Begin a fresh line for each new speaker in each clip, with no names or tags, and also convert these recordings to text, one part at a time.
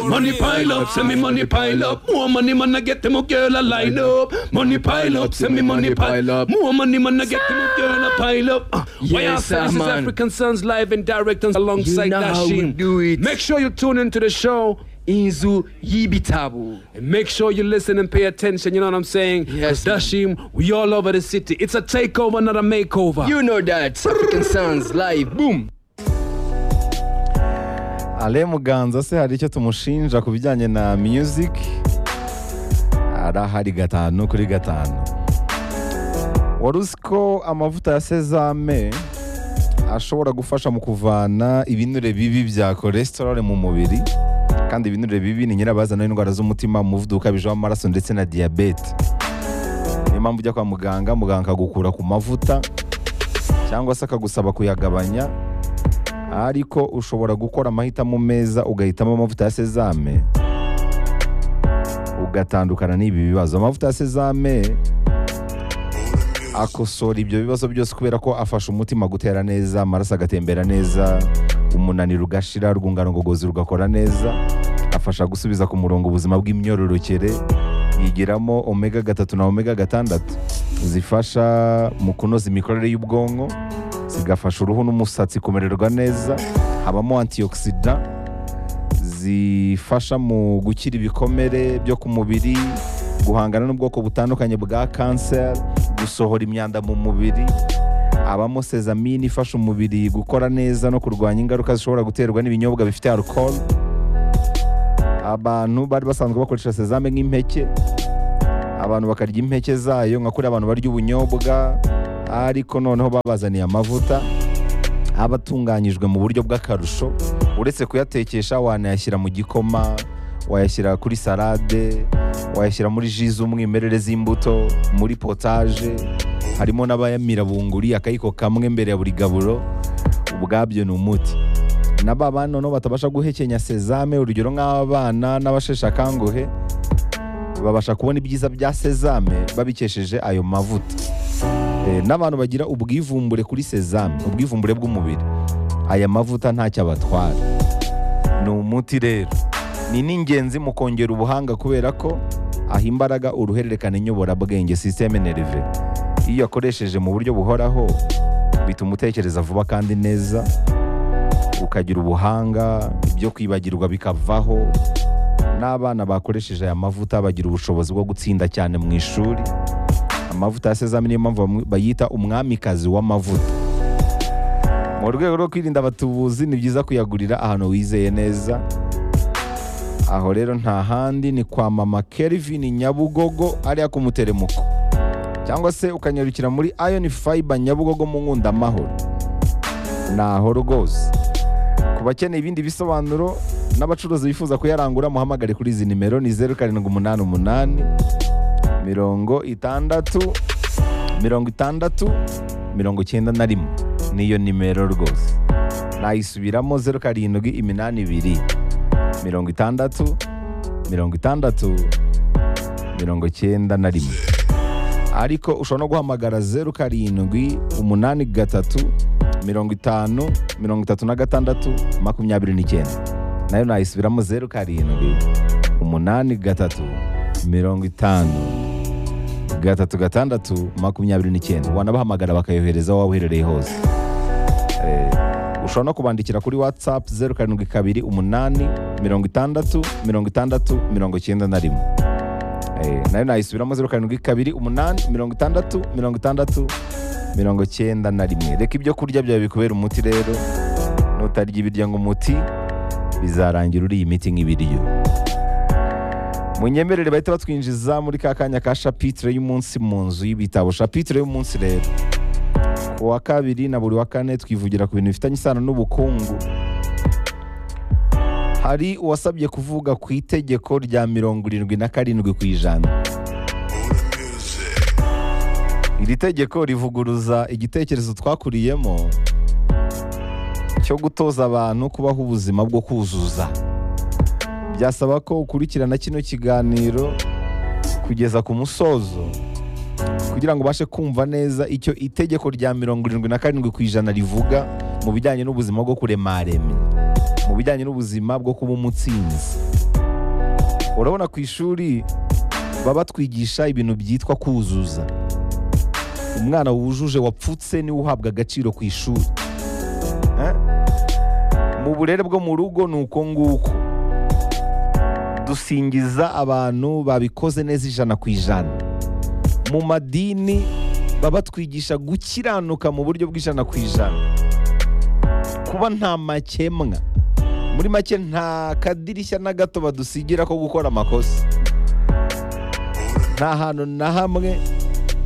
Money pile up, send me money pile up. More money, man, I get them a girl a line up. Money pile up, send me money pile up. More money, man, I get them a girl a pile up. Uh,
Yes,
Why are
sir, man.
African Sons live and direct and alongside
You know how we
Dashim?
do it.
Make sure you tune into the show.
inzu y'ibitabo
And make sure you listen and pay attention, you know what I'm saying?
Yes,
'Cause Dashim, we all over the city. It's a takeover, not a makeover.
you know that african sounds live boom
Ale Muganza se hari icyo tumushinja ku bijyanye na music ari ahari gatanu kuri gatanu wari uzi ko amavuta ya sezame ashobora gufasha mu kuvana ibinure bibi bya cholesterol mu mubiri kandi ibinure bibi ni nyirabazana w'indwara z'umutima umuvuduko ukabije w'amaraso ndetse na diyabete niyo mpamvu ujya kwa muganga muganga akagukura ku mavuta cyangwa se akagusaba kuyagabanya ariko ushobora gukora amahitamo meza ugahitamo amavuta ya sezame ugatandukana n'ibi bibazo amavuta ya sezame akosora ibyo bibazo byose kubera ko afasha umutima gutera neza amaraso agatembera neza umunaniro ugashira urwungano ngogozi rugakora neza afasha gusubiza ku murongo ubuzima bw'imyororokere yigiramo omega gatatu na omega gatandatu zifasha mu kunoza imikorere y'ubwonko zigafasha uruhu n'umusatsi kumererwa neza habamo antioxidant zifasha mu gukira ibikomere byo ku mubiri guhangana n'ubwoko butandukanye bwa kanseri gusohora imyanda mu mubiri habamo sezamine ifasha umubiri gukora neza no kurwanya ingaruka zishobora guterwa n'ibinyobwa bifite alcohol abantu bari basanzwe bakoresha sezame nk'impeke abantu bakarya impeke zayo nka kuri abantu barya ubunyobwa ariko noneho babazaniye amavuta aba atunganyijwe mu buryo bw'akarusho uretse kuyatekesha wanayashyira mu gikoma wayashyira kuri salade wayashyira muri ji z'umwimerere z'imbuto muri potaje harimo n'abayamira bunguri akayiko kamwe mbere ya buri gaburo ubwabyo ni umuti na ba bana noneho batabasha guhekenya sezame urugero nk'abana n'abasheshe akanguhe babasha kubona ibyiza bya sezame babikesheje ayo mavuta Eh, n'abantu bagira ubwivumbure kuri sezame ubwivumbure bw'umubiri aya mavuta ntacyo abatwara ni umuti rero ni n'ingenzi mu kongera ubuhanga kubera ko aha imbaraga uruhererekane nyoborabwenge sisiteme nereve iyo uyakoresheje mu buryo buhoraho bituma utekereza vuba kandi neza ukagira ubuhanga ibyo kwibagirwa bikavaho n'abana bakoresheje aya mavuta bagira ubushobozi bwo gutsinda cyane mu ishuri amavuta ya sezame niyo mpamvu bamwe- bayita umwamikazi w'amavuta mu rwego rwo kwirinda abatubuzi ni byiza kuyagurira ahantu wizeye neza aho rero nta handi ni kwa mama Kelvin Nyabugogo ariya ku muteremuko cyangwa se ukanyarukira muri Iron Fiber Nyabugogo mu Nkunda Amahoro naho rwose ku bakeneye ibindi bisobanuro n'abacuruzi bifuza kuyarangura muhamagare kuri izi nimero ni zeru karindwi umunani umunani mirongo itandatu mirongo itandatu mirongo icyenda na rimwe niyo nimero rwose nayisubiramo zeru karindwi iminani ibiri mirongo itandatu mirongo itandatu mirongo icyenda na rimwe ariko ushobora no guhamagara zeru karindwi umunani gatatu mirongo itanu mirongo itatu na gatandatu makumyabiri n'icyenda nayo nayisubiramo zeru karindwi umunani gatatu mirongo itanu gatatu gatandatu makumyabiri n'icyenda wanabahamagara bakayohereza aho waba uherereye hose Eh, ushobora no kubandikira kuri watsapu zeru karindwi kabiri umunani mirongo itandatu mirongo itandatu mirongo icyenda na rimwe Eh, nayo nayisubiramo zeru karindwi kabiri umunani mirongo itandatu mirongo itandatu mirongo icyenda na rimwe reka ibyo kurya byawe bikubera umuti rero nutarya ibirya ngo umuti bizarangira uriye imiti nk'ibiryo munyemerere bahita batwinjiza muri ka kanya ka shapitire y'umunsi mu nzu y'ibitabo shapitire y'umunsi rero ku wa kabiri na buri wa kane twivugira ku bintu bifitanye isano n'ubukungu hari uwasabye kuvuga ku itegeko rya mirongo irindwi na karindwi ku ijana iri tegeko rivuguruza igitekerezo twakuriyemo cyo gutoza abantu kubaho ubuzima bwo kuzuza byasaba ko ukurikirana kino kiganiro kugeza ku musozo kugira ngo ubashe kumva neza icyo itegeko rya mirongo irindwi na karindwi ku ijana rivuga mu bijyanye n'ubuzima bwo kuremaremye mu bijyanye n'ubuzima bwo kuba umutsinzi urabona ku ishuri baba batwigisha ibintu byitwa kuzuza umwana wujuje wapfutse niwe uhabwa agaciro ku ishuri Eh? mu burere bwo mu rugo ni uko nguko dusingiza abantu babikoze neza ijana ku ijana mu madini baba batwigisha gukiranuka mu buryo bw'ijana ku ijana kuba nta makemwa muri make nta kadirishya na gato badusigira ko gukora amakosa nta hantu na hamwe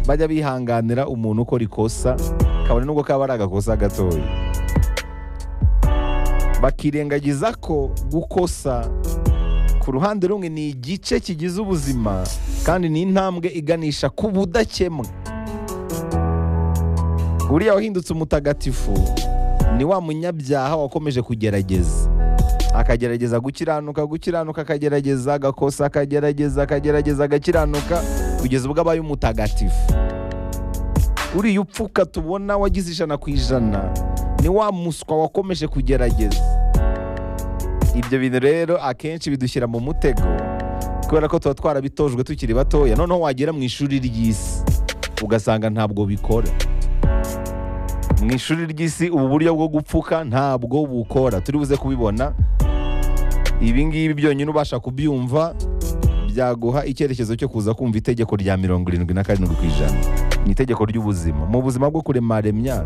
bajya bihanganira umuntu ukora ikosa kabone nubwo kaba ari agakosa gatoya bakirengagiza ko gukosa ku ruhande rumwe ni igice kigize ubuzima kandi ni intambwe iganisha ku budakemwa buriya wahindutse umutagatifu ni wa munyabyaha wakomeje kugerageza akagerageza gukiranuka gukiranuka akagerageza agakosa akagerageza akagerageza agakiranuka kugeza ubwo abaye umutagatifu uriya upfuka tubona wagize ijana ku ijana ni wa muswa wakomeje kugerageza ibyo bintu rero akenshi bidushyira mu mutego kubera ko tuba twarabitojwe tukiri batoya noneho wagera mu ishuri ry'isi ugasanga ntabwo bikora mu ishuri ry'isi ubu buryo bwo gupfuka ntabwo bukora turi buze kubibona ibi ngibi byonyine ubasha kubyumva byaguha icyerekezo cyo kuza kumva itegeko rya mirongo irindwi na karindwi ku ijana ni itegeko ry'ubuzima mu buzima bwo kuremaremya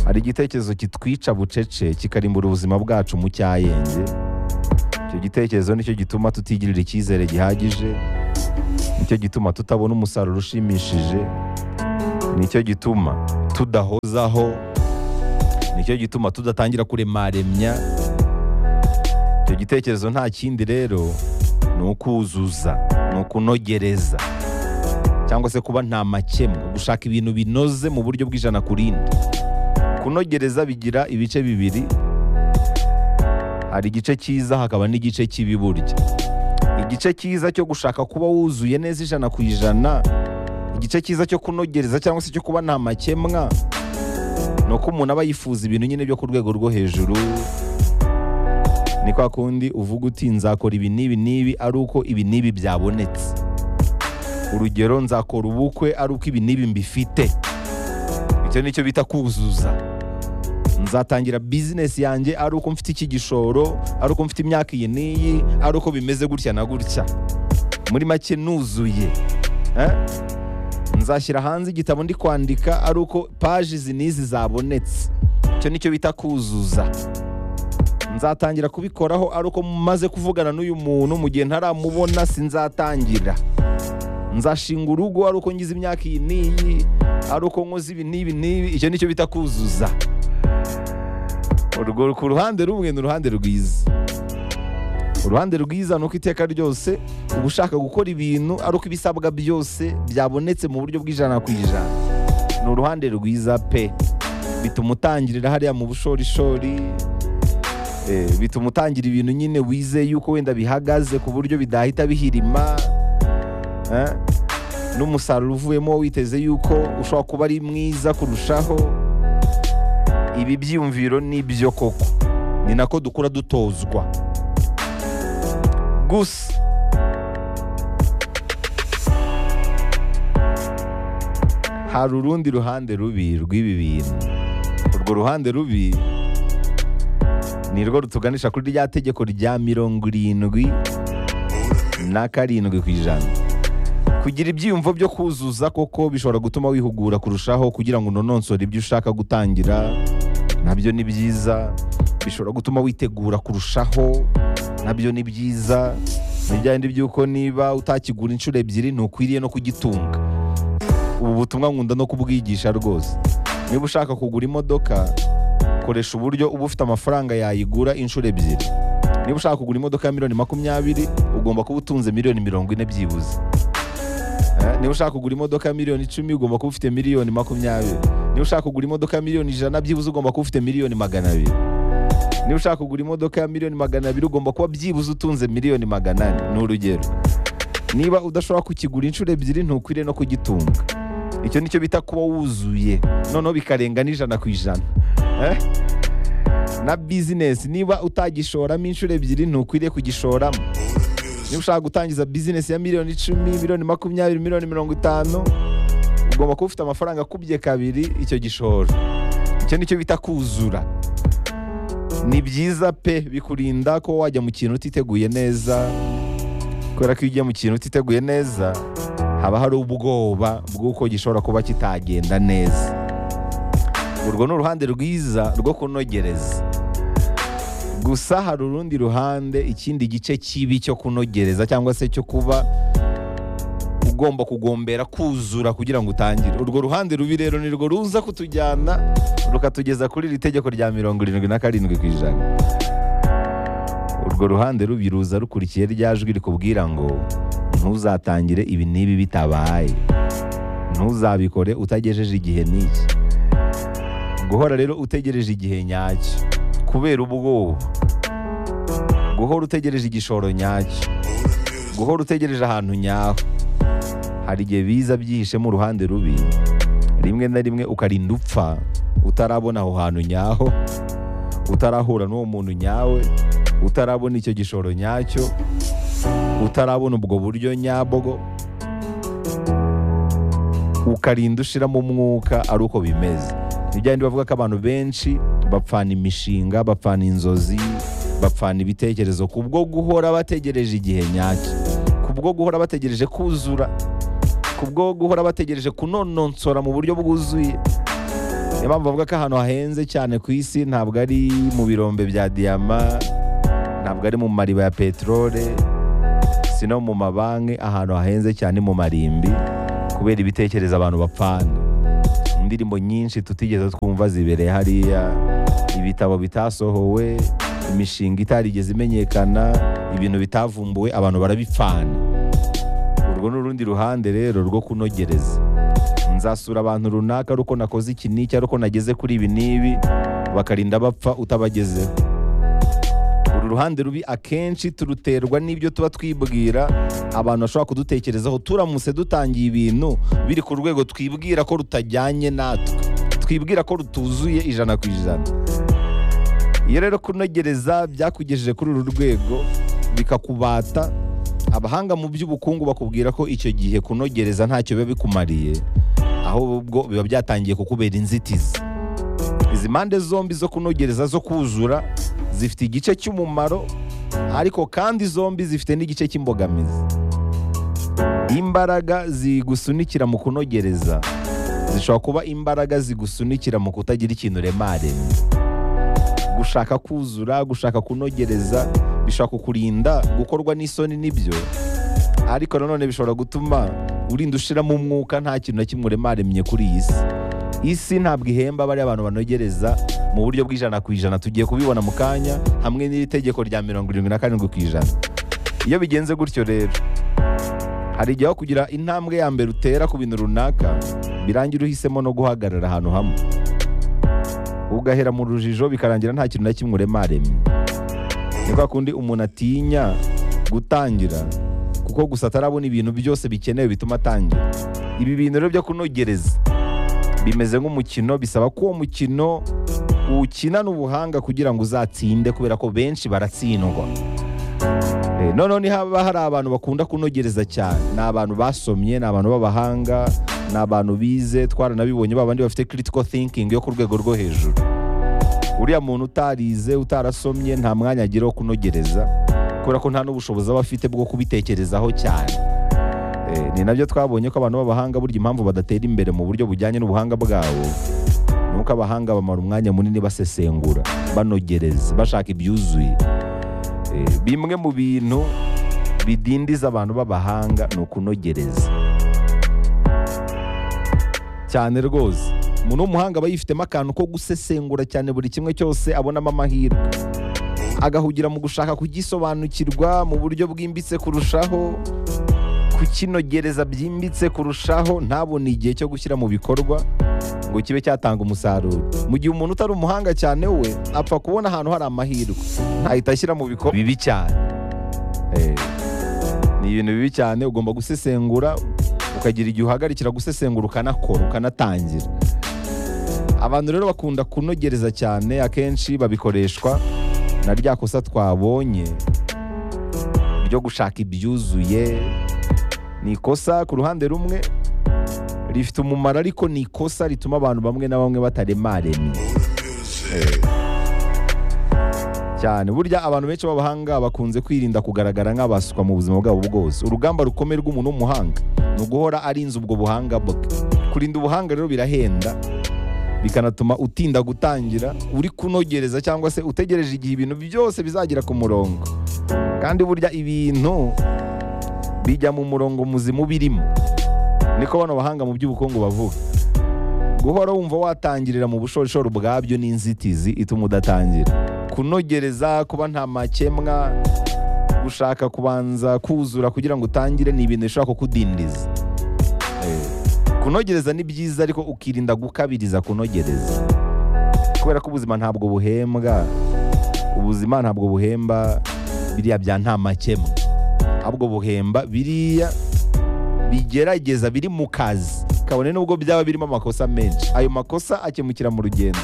hari igitekerezo kitwica bucece kikarimbura ubuzima bwacu mu cyayenge icyo gitekerezo nicyo gituma tutigirira icyizere gihagije nicyo gituma tutabona umusaruro ushimishije nicyo gituma tudahozaho nicyo gituma tudatangira kuremaremya icyo gitekerezo nta kindi rero ni ukuzuza ni ukunogereza cyangwa se kuba nta makemwa gushaka ibintu binoze mu buryo bw'ijana ku rindi kunogereza bigira ibice bibiri hari igice cyiza hakaba n'igice kibi burya igice cyiza cyo gushaka kuba wuzuye neza ijana ku ijana igice cyiza cyo kunogereza cyangwa se cyo kuba nta makemwa ni uko umuntu aba yifuza ibintu nyine byo ku rwego rwo hejuru ni kwa kundi uvuga uti nzakora ibi n'ibi n'ibi ari uko ibi n'ibi byabonetse urugero nzakora ubukwe ari uko ibi n'ibi mbifite icyo ni cyo bita kuzuza nzatangira bizinesi yanjye ari uko mfite iki gishoro ari uko mfite imyaka iyi n'iyi ari uko bimeze gutya na gutya muri make nuzuye Eh? nzashyira hanze igitabo ndi kwandika ari uko paji izi n'izi zabonetse icyo nicyo bita kuzuza nzatangira kubikoraho ari uko maze kuvugana n'uyu muntu mu gihe ntaramubona sinzatangira nzashinga urugo ari uko ngize imyaka iyi n'iyi ari uko nkoze ibi n'ibi n'ibi icyo nicyo bita kuzuza urwo ku ruhande rumwe ni uruhande rwiza uruhande rwiza ni uko iteka ryose uba ushaka gukora ibintu ari uko ibisabwa byose byabonetse mu buryo bw'ijana ku ijana ni uruhande rwiza pe bituma utangirira hariya mu bushorishori eh, bituma utangira ibintu nyine wizeye yuko wenda bihagaze ku buryo bidahita bihirima eh, n'umusaruro uvuyemo witeze yuko ushobora kuba ari mwiza kurushaho ibi byiyumviro ni byo koko ni nako dukura dutozwa gusa hari urundi ruhande rubi rw'ibi bintu urwo ruhande rubi ni rwo rutuganisha kuri rya tegeko rya mirongo irindwi na karindwi ku ijana kugira ibyiyumvo byo kuzuza koko bishobora gutuma wihugura kurushaho kugira ngo unononsore ibyo ushaka gutangira nabyo ni byiza bishobora gutuma witegura kurushaho nabyo ni byiza ni byahindi by'uko niba utakigura inshuro ebyiri ntukwiriye no kugitunga ubu butumwa nkunda no kubwigisha rwose niba ushaka kugura imodoka koresha uburyo uba ufite amafaranga yayigura inshuro ebyiri niba ushaka kugura imodoka ya miliyoni makumyabiri ugomba kuba utunze miliyoni mirongo ine byibuze Eh, niba ushaka kugura imodoka ya miliyoni icumi ugomba kuba ufite miliyoni makumyabiri niba ushaka kugura imodoka ya miliyoni ijana byibuze ugomba kuba ufite miliyoni magana abiri niba ushaka kugura imodoka ya miliyoni magana abiri ugomba kuba byibuze utunze miliyoni magana ane ni urugero niba udashobora kukigura inshuro ebyiri ntukwiriye no kugitunga icyo nicyo bita kuba wuzuye noneho bikarenga n'ijana ku ijana Eh? na bizinesi niba utagishoramo inshuro ebyiri ntukwiriye kugishoramo niba ushaka gutangiza bizinesi ya miliyoni icumi miliyoni makumyabiri miliyoni mirongo itanu ugomba kuba ufite amafaranga akubye kabiri icyo gishoro icyo nicyo bita kuzura ni byiza pe bikurinda ko wajya mu kintu utiteguye neza kubera ko iyo ugiye mu kintu utiteguye neza haba hari ubwoba bw'uko gishobora kuba kitagenda neza urwo ni uruhande rwiza rwo kunogereza gusa hari urundi ruhande ikindi gice kibi cyo kunogereza cyangwa se cyo kuba ugomba kugombera kuzura kugira ngo utangire urwo ruhande rubi rero ni rwo ruza kutujyana rukatugeza kuri iri tegeko rya mirongo irindwi na karindwi ku ijana urwo ruhande rubi ruza rukurikiye rya jwi rikubwira ngo ntuzatangire ibi n'ibi bitabaye ntuzabikore utagejeje igihe n'iki guhora rero utegereje igihe nyacyo kubera ubwoba guhora utegereje igishoro nyacyo guhora utegereje ahantu nyaho hari igihe biza byihishemo uruhande rubi rimwe na rimwe ukarinda upfa utarabona aho hantu nyaho utarahura n'uwo muntu nyawe utarabona icyo gishoro nyacyo utarabona ubwo buryo nyabwo ukarinda ushiramo umwuka ari uko bimeze ni bya bindi bavuga ko abantu benshi bapfana imishinga bapfana inzozi bapfana ibitekerezo kubwo guhora bategereje igihe nyacyo kubwo guhora bategereje kuzura kubwo guhora bategereje kunononsora mu buryo bwuzuye niyo mpamvu bavuga ko ahantu hahenze cyane ku isi ntabwo ari mu birombe bya diyama ntabwo ari mu mariba ya peterole si no mu mabanki ahantu hahenze cyane mu marimbi kubera ibitekerezo abantu bapfana indirimbo nyinshi tutigeze twumva zibereye hariya ibitabo bitasohowe imishinga itarigeze imenyekana ibintu bitavumbuwe abantu barabipfana urwo ni urundi ruhande rero rwo kunogereza nzasura abantu runaka ari uko nakoze iki n'iki ari uko nageze kuri ibi n'ibi bakarinda bapfa utabagezeho uru ruhande rubi akenshi turuterwa n'ibyo tuba twibwira abantu bashobora kudutekerezaho turamutse dutangiye ibintu biri ku rwego twibwira ko rutajyanye natwe twibwira ko rutuzuye ijana ku ijana iyo rero kunogereza byakugejeje kuri uru rwego bikakubata abahanga mu by'ubukungu bakubwira ko icyo gihe kunogereza ntacyo biba bikumariye ahubwo biba byatangiye kukubera inzitizi izi mpande zombi zo kunogereza zo kuzura zifite igice cy'umumaro ariko kandi zombi zifite n'igice cy'imbogamizi imbaraga zigusunikira mu kunogereza zishobora kuba imbaraga zigusunikira mu kutagira ikintu remaremye gushaka kuzura gushaka kunogereza bishobora kukurinda gukorwa n'isoni n'ibyo ariko nanone bishobora gutuma urinda ushiramo umwuka nta kintu na kimwe uremaremye kuri iyi si isi ntabwo ihemba bariya abantu banogereza mu buryo bw'ijana ku ijana tugiye kubibona mu kanya hamwe n'iri tegeko rya mirongo irindwi na karindwi ku ijana iyo bigenze gutyo rero hari igihe aho kugira intambwe ya mbere utera ku bintu runaka birangira uhisemo no guhagarara ahantu hamwe ugahera mu rujijo bikarangira nta kintu na kimwe uremaremye ni kwa kundi umuntu atinya gutangira kuko gusa atarabona ibintu byose bikenewe bituma atangira ibi bintu rero byo kunogereza bimeze nk'umukino bisaba ko uwo mukino uwukinana ubuhanga kugira ngo uzatsinde kubera ko benshi baratsindwa Eh, noneho ni haba hari abantu bakunda kunogereza cyane ni abantu basomye ni abantu b'abahanga ni abantu bize twaranabibonye babandi bafite critical thinking yo ku rwego rwo hejuru uriya muntu utarize utarasomye nta mwanya agira wo kunogereza kubera ko nta n'ubushobozi aba afite bwo kubitekerezaho cyane Eh, ni nabyo twabonye ko abantu b'abahanga burya impamvu badatera imbere mu buryo bujyanye n'ubuhanga bwabo ni uko abahanga bamara umwanya munini basesengura banogereza bashaka ibyuzuye Eh, bimwe mu bintu bidindiza abantu b'abahanga ni ukunogereza cyane rwose umuntu w'umuhanga aba yifitemo akantu ko gusesengura cyane buri kimwe cyose abonamo amahirwe agahugira mu gushaka kugisobanukirwa mu buryo bwimbitse kurushaho kukinogereza byimbitse kurushaho ntabone igihe cyo gushyira mu bikorwa ngo kibe cyatanga umusaruro mu gihe umuntu utari umuhanga cyane we apfa kubona ahantu hari amahirwe ntahita ashyira mu bikorwa bibi cyane Eh, ni ibintu bibi cyane ugomba gusesengura ukagira igihe uhagarikira gusesengura ukanakora ukanatangira abantu rero bakunda kunogereza cyane akenshi babikoreshwa na rya kosa twabonye ryo gushaka ibyuzuye ni ikosa ku ruhande rumwe rifite umumaro ariko ni ikosa rituma abantu bamwe na bamwe bataremaremye cyane burya abantu benshi b'abahanga bakunze kwirinda kugaragara nk'abaswa mu buzima bwabo bwose urugamba rukomeye rw'umuntu w'umuhanga ni uguhora arinze ubwo buhanga bwe kurinda ubuhanga rero birahenda bikanatuma utinda gutangira uri kunogereza cyangwa se utegereje igihe ibintu byose bizagira ku murongo kandi burya ibintu bijya mu murongo muzima uba irimo niko bano bahanga mu by'ubukungu bavuga guhora wumva watangirira mu bushorishori bwabyo ni inzitizi ituma udatangira kunogereza kuba nta makemwa gushaka kubanza kuzura kugira ngo utangire ni ibintu bishobora kukudindiza Eh, kunogereza ni byiza ariko ukirinda gukabiriza kunogereza kubera ko ubuzima ntabwo buhembwa ubuzima ntabwo buhemba biriya bya nta makemwa ahubwo buhemba biriya bigerageza biri mu kazi kabone nubwo byaba birimo amakosa menshi ayo makosa akemukira mu rugendo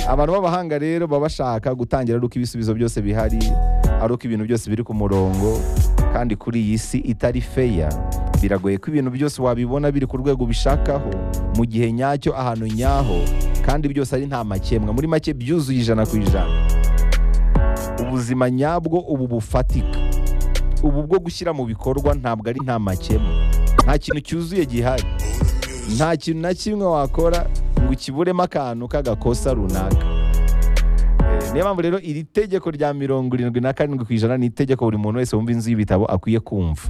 abantu b'abahanga rero baba bashaka gutangira ari uko ibisubizo byose bihari ari uko ibintu byose biri ku murongo kandi kuri iyi si itari feya biragoye ko ibintu byose wabibona biri ku rwego ubishakaho mu gihe nyacyo ahantu nyaho kandi byose ari nta makemwa muri make byuzuye ijana ku ijana ubuzima nyabwo ubu bufatika ubu bwo gushyira mu bikorwa ntabwo ari nta makemwa nta kintu cyuzuye gihari nta kintu na kimwe wakora ngo ukiburemo akantu k'agakosa runaka Eh, niyo mpamvu rero iri tegeko rya mirongo irindwi na karindwi ku ijana ni itegeko buri muntu wese wumva inzu y'ibitabo akwiye kumva